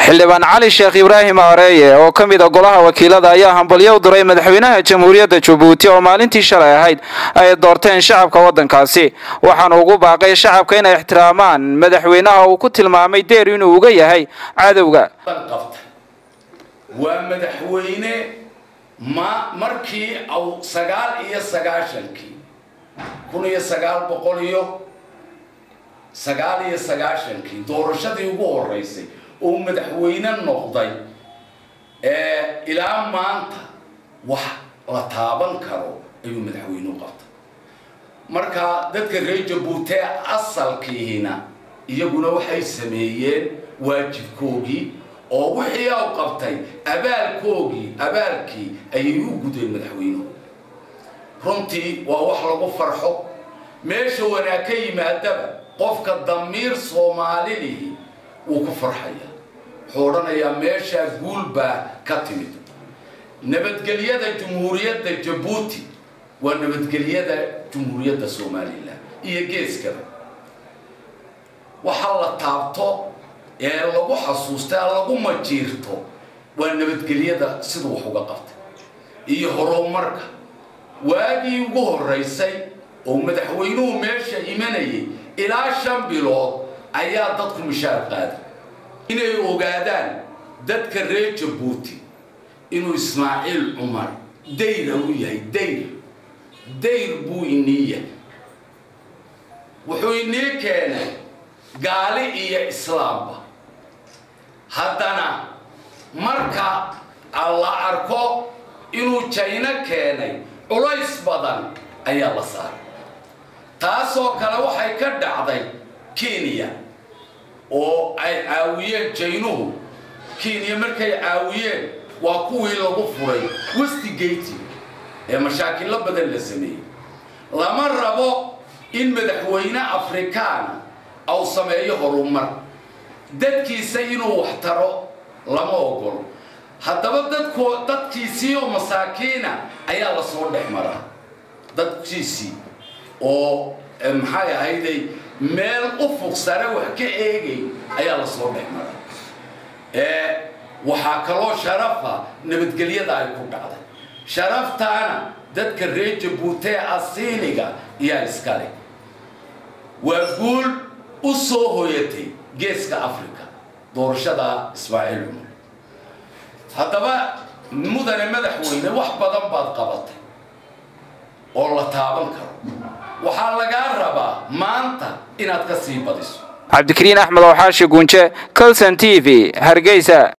xildhibaan cali sheekh ibraahim areeye oo ka mid a golaha wakiilada ayaa hambalyo u diray madaxweynaha jamhuuriyadda jabuuti oo maalintii shalay ahayd ay doorteen shacabka waddankaasi waxaana ugu baaqay shacabka inay ixtiraamaan madaxweynaha uu ku tilmaamay deer inuu uga yahay cadowga waa madaxweyne ma markii au sagaal iyo sagaashankii kun iyo sagaal boqol iyo sagaal iyo sagaashankii doorashadii ugu horeysay oo madaxweyne noqday ilaa maanta wax la taaban karo ayuu madaxweyne u qabtay marka dadka reer jabuuti asalkiihina iyaguna waxay sameeyeen waajibkoogii oo wixii u qabtay abaalkoogii abaalkii ayay u gudeen madaxweynuhu runtii waa wax lagu farxo meesha wanaag ka yimaadaba qofka damiir soomaalilihi wuu ku farxaya wuxuu odhanayaa meeshaa guul baa ka timid nabadgelyada jumhuuriyadda jabuuti waa nabadgelyada jumhuuriyadda somalilan iyo geeskaba waxaa la taabto ee lagu xasuusta lagu majiirto waa nabadgelyada siduu wax uga qabtay iyo horumarka waagii ugu horeysay oo madaxweynuhu meesha imanayay ilaa shan bilood ayaa dadku mishaar qaaday inay ogaadaan dadka reer jabuuti inuu ismaaciil cumar dayra u yahay dayr dayr buu inii yahay wuxuu inii keenay gaali iyo islaamba haddana marka la arko inuu jayno keenay culays badan ayaa la saaray taasoo kale waxay ka dhacday kenya oo ay caawiyeen jaynuhu kenya markay caawiyeen waa kuwii lagu furay westigate ee mashaakilo badan la sameeyey lama rabo in madaxweyne afrikaana au sameeyo horumar dadkiisa inuu wax taro lama ogolo haddaba dadku dadkiisii oo masaakiina ayaa lasoo dhex maraa dadkiisii oo maxay ahayday meel ufuq sare wax ka eegay ayaa lasoo dhex maraa waxaa kaloo sharafa nabadgelyada ay ku dhacday sharaftaana dadka reer jabuutee asiiniga iyaa iskale waa guul u soo hoyatay geeska africa doorashada ismaaciil cumar haddaba mudane madaxweyne wax badan baad qabatay oo la taaban karo waxaa lagaa rabaa maanta inaad ka sii badiso cabdikariin axmed oo xaashi guunje colson t v hargeysa